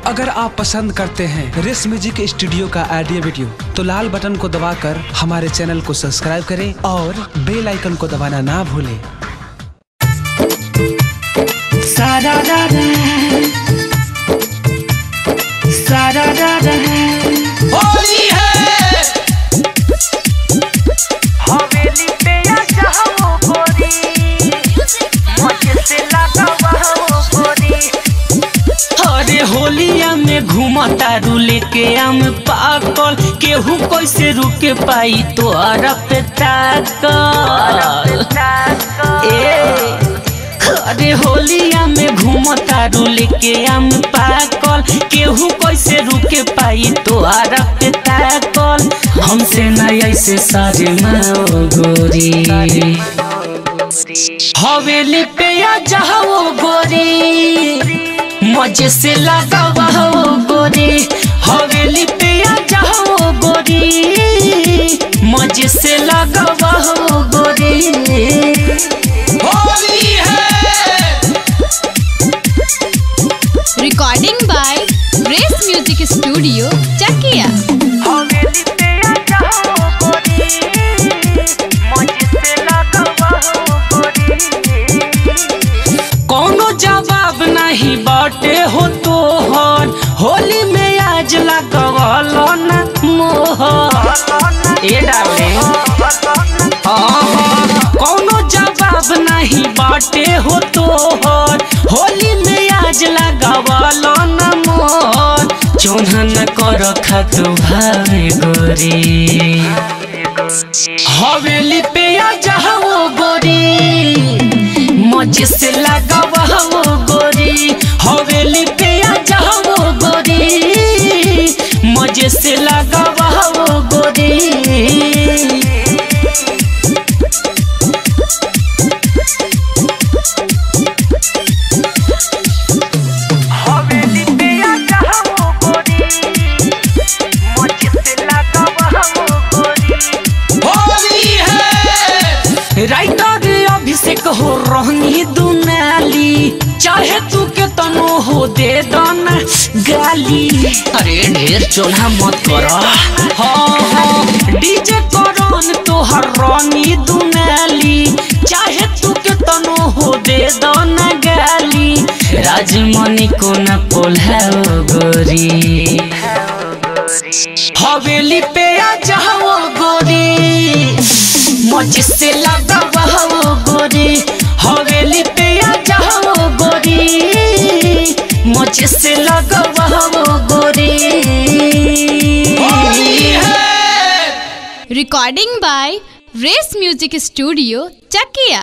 अगर आप पसंद करते हैं रेस म्यूजिक स्टूडियो का ऑडियो वीडियो तो लाल बटन को दबाकर हमारे चैनल को सब्सक्राइब करें और बेल आइकन को दबाना ना भूलें Sararara. Sararara. होली है हवेली पे आ जाओ गोरी मजे से लगावा हो गोरी अरे होलिया में घूमता रूले के आम पाकल केहू कैसे रुके पाई तोहरा पे ताकल ए अरे होलिया में घूमता रूले के आम पाकल केहू कैसे रुके पाई तोहरा पे ताकल हमसे न ऐसे सारे माओ गोरी हवेली पे आ जाओ गोरी मजे से लगावा हो गोरी हवेली पे आ जाओ गोरी मजे से लगावा हो गोरी होली है recording by Race Music Studio, Chakia. हवेली पे आ जाओ गोरी मजे से लगावा हो गोरी कोनो जवाब नहीं बाटे हो तोहर होली में आज लगवल न मोहर ए डाले कोनो जवाब नहीं बाटे हो तोहर होली में आज लगवल न मोहर चोना न कर खत भावे गोरी हवेली पे आ जाओ गोरी मजे से लगावा हो गोरी हवेली पे आ जाओ गोरी मजे से लगावा हो गोरी हवेली पे आ जाओ गोरी मजे से लगावा हो गोरी होली है राइटर अभिषेक हो रहनी दुनाली चाहे तू के तनो हो दे दन गाली अरे ढेर चोला मत कर हाँ हाँ डीजे करन तोहर रानी दुनाली चाहे तू के तनो हो दे दन गाली राजमणि को न पोल्हाओ गोरी हवेली पे आ जाओ गोरी मजे से लगावा हो गोरी हवेली पे आ जाओ गोरी मजे से लगावा हो गोरी होली है Recording by Race Music Studio, Chakia.